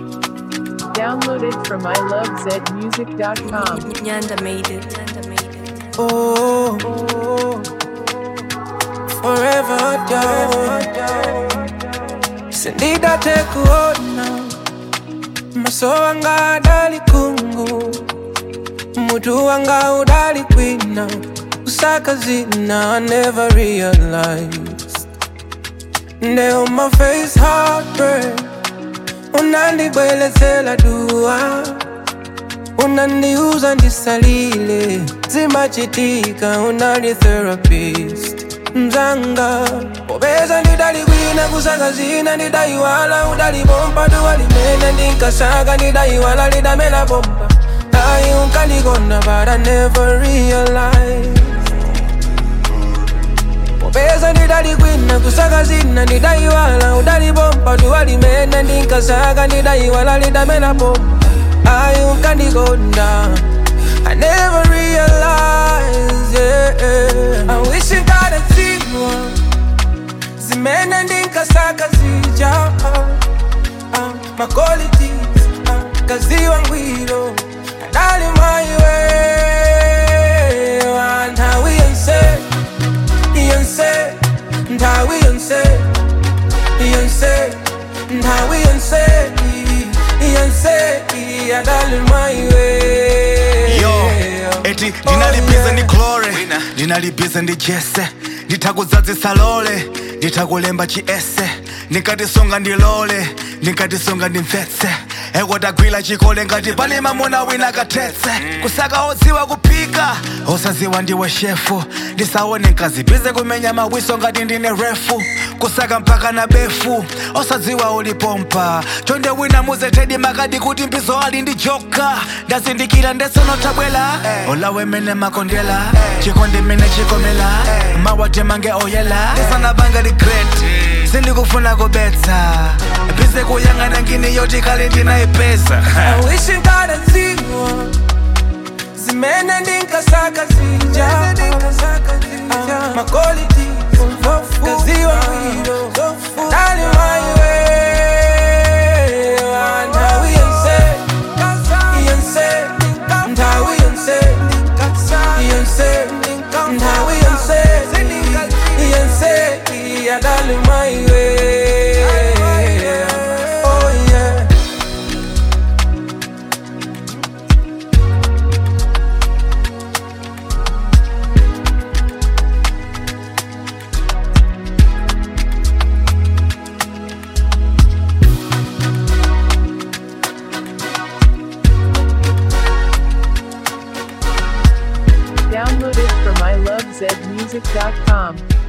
Downloaded from ilovezmusic.com. Nyanda made it. Nyanda made it. Oh, forever dog. Sindida tekuona maso wanga adali kungu mutu wanga udali kwina kusaka zina I never realized Nde on my face heartbreak unandibwelezela dua unaniuza ndisalile zimachitika unali therapist mzanga popeza ndidalikwina kusaka zina ndidaiwala udalipompa duwalimene ndinkasaka ndidaiwala lidamela pompa ayi unkandikonda but I never realized popeza ndidalikwina kusaka zina ndidaiwala udalipompa duwalimene ndinkasaka ndidaiwala lidamela pompa ayi unkandikonda I never realized, yeah. I wish you got a zero. Zimene ndinkasaka zija uh, uh, My qualities uh, kaziwa ngwiro Adali my way Ntawi yonse Yonse Ntawi yonse Yonse Ntawi yonse Yonse Adali my way yo eti ndinalibize ndi chlore ndinalibize ndi jese nditakudzadzisa lole nditakulemba chiese ndinkatisonga ndilole ndinkatisonga ndimvetse ekotagwira chikole ngati pali mamuna wina kathetse kusaka odziwa kuphika osadziwa ndiwe shefu ndisaone nkazibize kumenya mawiso ngati ndine refu kusaka mpaka na befu osadziwa ulipompa chonde wina muzetedi makadi kuti mbizo ali ndi joka ndazindikira ndesonotabwela olawe mene makondela chikondi mene chikomela mawate mange oyela ndisanabanga regret sindikufuna kubetsa bize kuyang'ana ngini yoti kale ndinayipesa I wish you got a zero Zimene ndinkasaka zija uh, My qualities kaziwa ngwiro Dali my way Ntawi yonse Yonse Ntawi yonse Yonse Ntawi yonse Yonse Dali my way Oh yeah Downloaded from ilovezmusic.com.